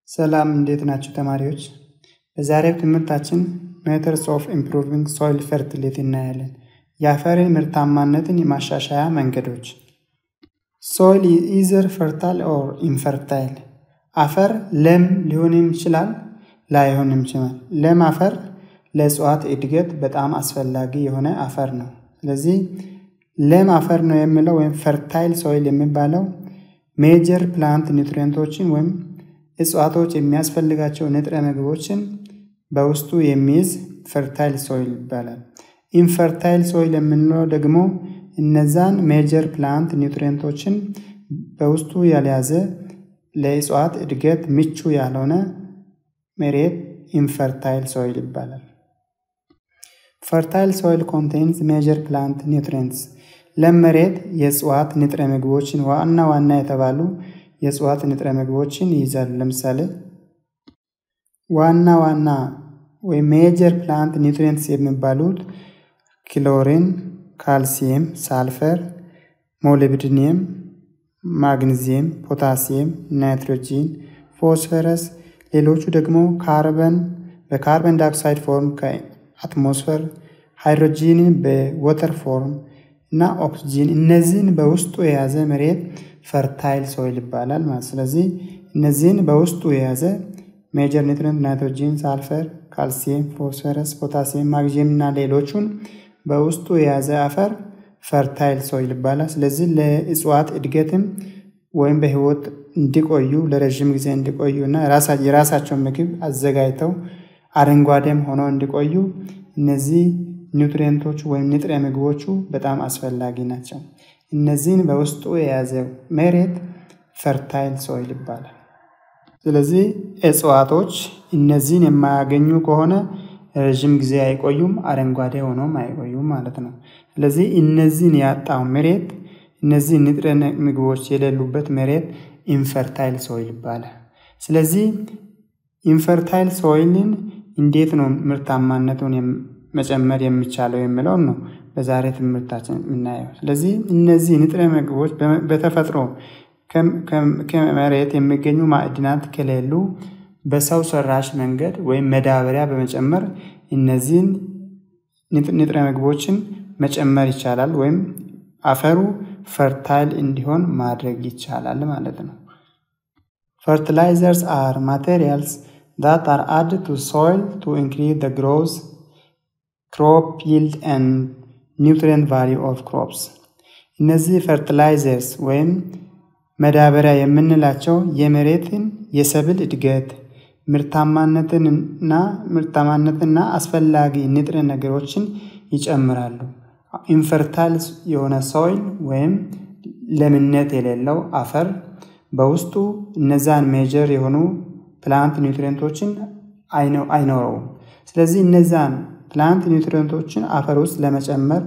ሰላም እንዴት ናችሁ ተማሪዎች? በዛሬው ትምህርታችን ሜተድስ ኦፍ ኢምፕሩቪንግ ሶይል ፈርቲሊቲ እናያለን። የአፈርን ምርታማነትን የማሻሻያ መንገዶች። ሶይል ኢዘር ፈርታይል ኦር ኢንፈርታይል። አፈር ለም ሊሆንም ይችላል ላይሆንም ይችላል። ለም አፈር ለእጽዋት እድገት በጣም አስፈላጊ የሆነ አፈር ነው። ስለዚህ ለም አፈር ነው የሚለው ወይም ፈርታይል ሶይል የሚባለው ሜጀር ፕላንት ኒውትሪየንቶችን ወይም እጽዋቶች የሚያስፈልጋቸው ንጥረ ምግቦችን በውስጡ የሚይዝ ፈርታይል ሶይል ይባላል። ኢንፈርታይል ሶይል የምንለው ደግሞ እነዛን ሜጀር ፕላንት ኒውትሪየንቶችን በውስጡ ያልያዘ ለእጽዋት እድገት ምቹ ያልሆነ መሬት ኢንፈርታይል ሶይል ይባላል። ፈርታይል ሶይል ኮንቴንስ ሜጀር ፕላንት ኒውትሪየንትስ ለም መሬት የእጽዋት ንጥረ ምግቦችን ዋና ዋና የተባሉ የእጽዋት ንጥረ ምግቦችን ይይዛሉ። ለምሳሌ ዋና ዋና ወይም ሜጀር ፕላንት ኒውትሪየንትስ የሚባሉት ክሎሪን፣ ካልሲየም፣ ሳልፈር፣ ሞሊብዲኒየም፣ ማግኒዚየም፣ ፖታሲየም፣ ናይትሮጂን፣ ፎስፈረስ፣ ሌሎቹ ደግሞ ካርበን በካርበን ዳይኦክሳይድ ፎርም ከአትሞስፈር፣ ሃይድሮጂንን በወተር ፎርም እና ኦክስጂን እነዚህን በውስጡ የያዘ መሬት ፈርታይል ሶይል ይባላል ማለት። ስለዚህ እነዚህን በውስጡ የያዘ ሜጀር ኒውትሪየንት ናይትሮጂን፣ ሳልፈር፣ ካልሲየም፣ ፎስፈረስ፣ ፖታሲየም፣ ማግኒዚየም እና ሌሎቹን በውስጡ የያዘ አፈር ፈርታይል ሶይል ይባላል። ስለዚህ ለእጽዋት እድገትም ወይም በህይወት እንዲቆዩ ለረዥም ጊዜ እንዲቆዩ እና የራሳቸውን ምግብ አዘጋጅተው አረንጓዴም ሆነው እንዲቆዩ እነዚህ ኒውትሪየንቶቹ ወይም ንጥረ ምግቦቹ በጣም አስፈላጊ ናቸው። እነዚህን በውስጡ የያዘ መሬት ፈርታይል ሶይል ይባላል። ስለዚህ እጽዋቶች እነዚህን የማያገኙ ከሆነ ረዥም ጊዜ አይቆዩም፣ አረንጓዴ ሆኖም አይቆዩም ማለት ነው። ስለዚህ እነዚህን ያጣው መሬት እነዚህ ንጥረ ምግቦች የሌሉበት መሬት ኢንፈርታይል ሶይል ይባላል። ስለዚህ ኢንፈርታይል ሶይልን እንዴት ነው ምርታማነቱን መጨመር የሚቻለው የሚለውን ነው በዛሬ ትምህርታችን የምናየው። ስለዚህ እነዚህ ንጥረ ምግቦች በተፈጥሮ ከመሬት የሚገኙ ማዕድናት ከሌሉ በሰው ሰራሽ መንገድ ወይም መዳበሪያ በመጨመር እነዚህን ንጥረ ምግቦችን መጨመር ይቻላል ወይም አፈሩ ፈርታይል እንዲሆን ማድረግ ይቻላል ማለት ነው። ፈርቲላይዘርስ አር ማቴሪያልስ that are added to soil to increase the growth, crop yield and nutrient value of crops. እነዚህ ፈርቲላይዘርስ ወይም መዳበሪያ የምንላቸው የመሬትን የሰብል እድገት ምርታማነትንና ምርታማነትና አስፈላጊ ንጥረ ነገሮችን ይጨምራሉ። ኢንፈርታይል የሆነ ሶይል ወይም ለምነት የሌለው አፈር በውስጡ እነዛን ሜጀር የሆኑ ፕላንት ኒውትሪየንቶችን አይኖረውም። ስለዚህ እነዛን ፕላንት ኒውትሪየንቶችን አፈር ውስጥ ለመጨመር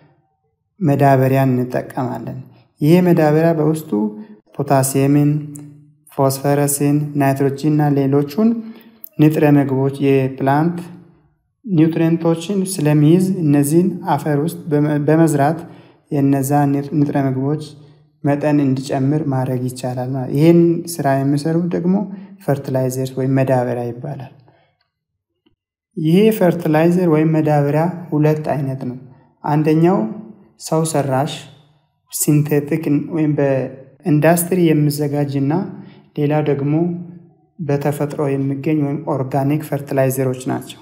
መዳበሪያን እንጠቀማለን። ይሄ መዳበሪያ በውስጡ ፖታሲየምን፣ ፎስፈረስን፣ ናይትሮጂን እና ሌሎቹን ንጥረ ምግቦች የፕላንት ኒውትሪየንቶችን ስለሚይዝ እነዚህን አፈር ውስጥ በመዝራት የነዛ ንጥረ ምግቦች መጠን እንዲጨምር ማድረግ ይቻላል። ማለት ይህን ስራ የሚሰሩት ደግሞ ፈርቲላይዘር ወይም መዳበሪያ ይባላል። ይሄ ፈርቲላይዘር ወይም መዳበሪያ ሁለት አይነት ነው። አንደኛው ሰው ሰራሽ ሲንቴቲክ ወይም በኢንዱስትሪ የሚዘጋጅ እና ሌላው ደግሞ በተፈጥሮ የሚገኝ ወይም ኦርጋኒክ ፈርቲላይዘሮች ናቸው።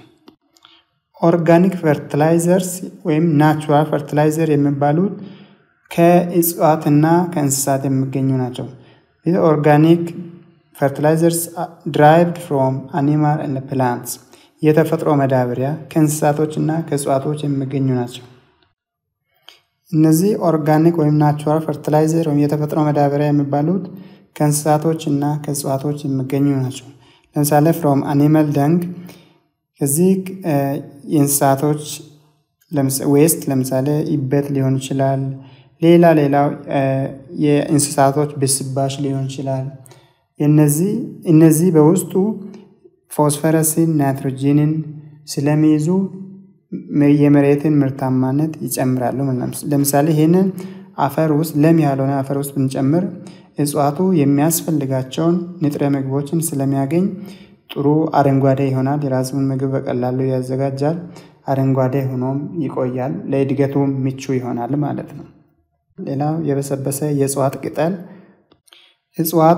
ኦርጋኒክ ፈርቲላይዘርስ ወይም ናቹራል ፈርቲላይዘር የሚባሉት ከእጽዋትና ከእንስሳት የሚገኙ ናቸው። ኦርጋኒክ ፈርቲላይዘርስ ድራይቭድ ፍሮም አኒማል እና ፕላንትስ የተፈጥሮ መዳበሪያ ከእንስሳቶች እና ከእጽዋቶች የሚገኙ ናቸው። እነዚህ ኦርጋኒክ ወይም ናቹራል ፈርቲላይዘር ወይም የተፈጥሮ መዳበሪያ የሚባሉት ከእንስሳቶች እና ከእጽዋቶች የሚገኙ ናቸው። ለምሳሌ ፍሮም አኒማል ደንግ ከዚህ የእንስሳቶች ዌስት ለምሳሌ ይበት ሊሆን ይችላል። ሌላ ሌላው የእንስሳቶች ብስባሽ ሊሆን ይችላል። እነዚህ እነዚህ በውስጡ ፎስፈረስን፣ ናይትሮጂንን ስለሚይዙ የመሬትን ምርታማነት ይጨምራሉ። ለምሳሌ ይህንን አፈር ውስጥ ለም ያልሆነ አፈር ውስጥ ብንጨምር እጽዋቱ የሚያስፈልጋቸውን ንጥረ ምግቦችን ስለሚያገኝ ጥሩ አረንጓዴ ይሆናል። የራሱን ምግብ በቀላሉ ያዘጋጃል። አረንጓዴ ሆኖም ይቆያል። ለእድገቱ ምቹ ይሆናል ማለት ነው። ሌላው የበሰበሰ የእጽዋት ቅጠል እጽዋቱ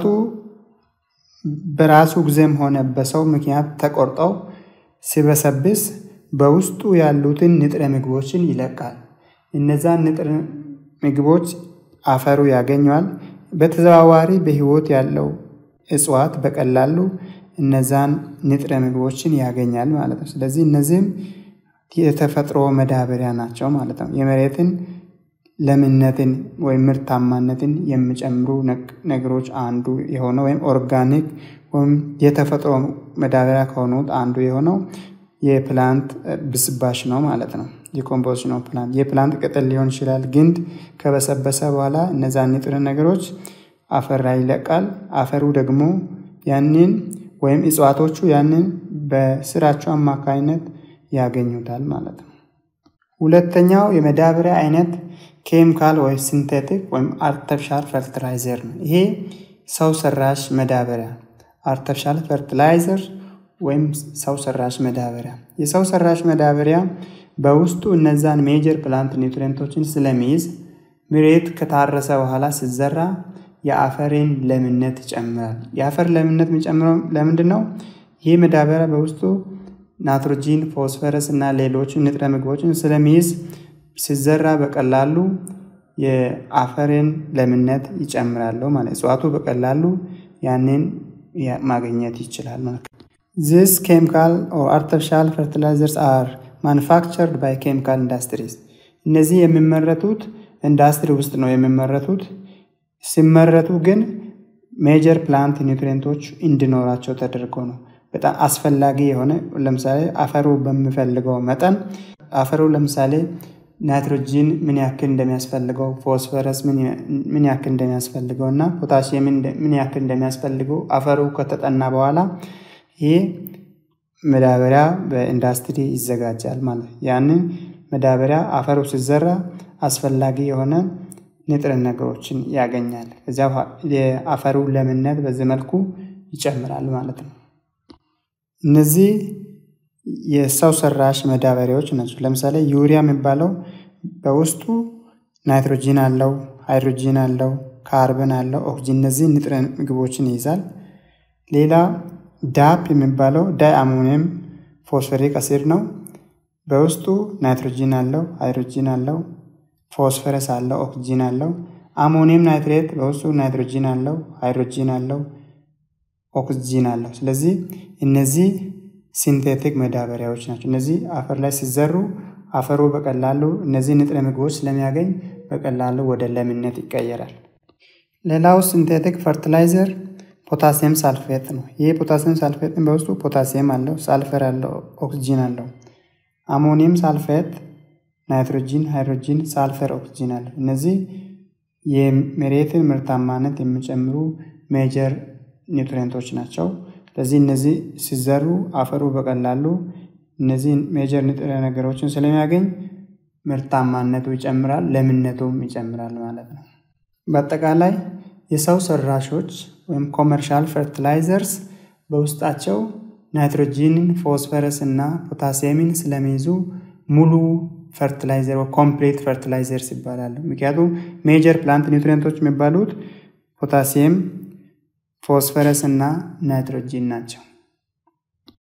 በራሱ ጊዜም ሆነ በሰው ምክንያት ተቆርጠው ሲበሰብስ በውስጡ ያሉትን ንጥረ ምግቦችን ይለቃል። እነዛን ንጥረ ምግቦች አፈሩ ያገኘዋል። በተዘዋዋሪ በሕይወት ያለው እጽዋት በቀላሉ እነዛን ንጥረ ምግቦችን ያገኛል ማለት ነው። ስለዚህ እነዚህም የተፈጥሮ መዳበሪያ ናቸው ማለት ነው። የመሬትን ለምነትን ወይም ምርታማነትን የሚጨምሩ ነገሮች አንዱ የሆነው ወይም ኦርጋኒክ ወይም የተፈጥሮ መዳበሪያ ከሆኑት አንዱ የሆነው የፕላንት ብስባሽ ነው ማለት ነው። የኮምፖዚሽን ኦፍ ፕላንት የፕላንት ቅጠል ሊሆን ይችላል። ግንድ ከበሰበሰ በኋላ እነዛን ንጥረ ነገሮች አፈር ላይ ይለቃል። አፈሩ ደግሞ ያንን ወይም እጽዋቶቹ ያንን በስራቸው አማካኝነት ያገኙታል ማለት ነው። ሁለተኛው የመዳበሪያ አይነት ኬሚካል ወይም ሲንቴቲክ ወይም አርተፊሻል ፈርቲላይዘር ነው። ይሄ ሰው ሰራሽ መዳበሪያ አርተፊሻል ፈርቲላይዘር ወይም ሰው ሰራሽ መዳበሪያ። የሰው ሰራሽ መዳበሪያ በውስጡ እነዛን ሜጀር ፕላንት ኒውትሪንቶችን ስለሚይዝ መሬት ከታረሰ በኋላ ሲዘራ የአፈርን ለምነት ይጨምራል። የአፈር ለምነት የሚጨምረው ለምንድን ነው? ይህ መዳበሪያ በውስጡ ናይትሮጂን፣ ፎስፈረስ እና ሌሎች ንጥረ ምግቦችን ስለሚይዝ ሲዘራ በቀላሉ የአፈርን ለምነት ይጨምራሉ ማለት እጽዋቱ በቀላሉ ያንን ማግኘት ይችላል ማለት ነው። ዚስ ኬሚካል ኦር አርቲፊሻል ፈርቲላይዘርስ አር ማኑፋክቸርድ ባይ ኬሚካል ኢንዱስትሪስ። እነዚህ የሚመረቱት ኢንዱስትሪ ውስጥ ነው የሚመረቱት። ሲመረቱ ግን ሜጀር ፕላንት ኒውትሪንቶች እንዲኖራቸው ተደርጎ ነው። በጣም አስፈላጊ የሆነ ለምሳሌ አፈሩ በሚፈልገው መጠን አፈሩ ለምሳሌ ናይትሮጂን ምን ያክል እንደሚያስፈልገው፣ ፎስፈረስ ምን ያክል እንደሚያስፈልገው እና ፖታሲየም ምን ያክል እንደሚያስፈልገው አፈሩ ከተጠና በኋላ ይህ መዳበሪያ በኢንዱስትሪ ይዘጋጃል ማለት ነው። ያንን መዳበሪያ አፈሩ ሲዘራ አስፈላጊ የሆነ ንጥረ ነገሮችን ያገኛል። ከዚያ የአፈሩ ለምነት በዚህ መልኩ ይጨምራል ማለት ነው። እነዚህ የሰው ሰራሽ መዳበሪያዎች ናቸው። ለምሳሌ ዩሪያ የሚባለው በውስጡ ናይትሮጂን አለው፣ ሃይድሮጂን አለው፣ ካርበን አለው፣ ኦክሲጅን እነዚህ ንጥረ ምግቦችን ይይዛል። ሌላ ዳፕ የሚባለው ዳይ አሞኒየም ፎስፈሪክ አሲድ ነው። በውስጡ ናይትሮጂን አለው፣ ሃይድሮጂን አለው፣ ፎስፈረስ አለው፣ ኦክሲጂን አለው። አሞኒየም ናይትሬት በውስጡ ናይትሮጂን አለው፣ ሃይድሮጂን አለው፣ ኦክሲጂን አለው። ስለዚህ እነዚህ ሲንቴቲክ መዳበሪያዎች ናቸው። እነዚህ አፈር ላይ ሲዘሩ አፈሩ በቀላሉ እነዚህ ንጥረ ምግቦች ስለሚያገኝ በቀላሉ ወደ ለምነት ይቀየራል። ሌላው ሲንቴቲክ ፈርቲላይዘር ፖታሲየም ሳልፌት ነው። ይህ ፖታሲየም ሳልፌትን በውስጡ ፖታሲየም አለው፣ ሳልፈር አለው፣ ኦክሲጂን አለው። አሞኒየም ሳልፌት ናይትሮጂን፣ ሃይድሮጂን፣ ሳልፈር፣ ኦክሲጂን አለው። እነዚህ የመሬትን ምርታማነት የሚጨምሩ ሜጀር ኒውትሪንቶች ናቸው። ስለዚህ እነዚህ ሲዘሩ አፈሩ በቀላሉ እነዚህ ሜጀር ንጥረ ነገሮችን ስለሚያገኝ ምርታማነቱ ይጨምራል፣ ለምነቱም ይጨምራል ማለት ነው። በአጠቃላይ የሰው ሰራሾች ወይም ኮመርሻል ፈርቲላይዘርስ በውስጣቸው ናይትሮጂንን፣ ፎስፈረስ እና ፖታሲየምን ስለሚይዙ ሙሉ ፈርቲላይዘር ኮምፕሌት ፈርቲላይዘርስ ይባላሉ። ምክንያቱም ሜጀር ፕላንት ኒውትሪንቶች የሚባሉት ፖታሲየም ፎስፈረስ እና ናይትሮጂን ናቸው።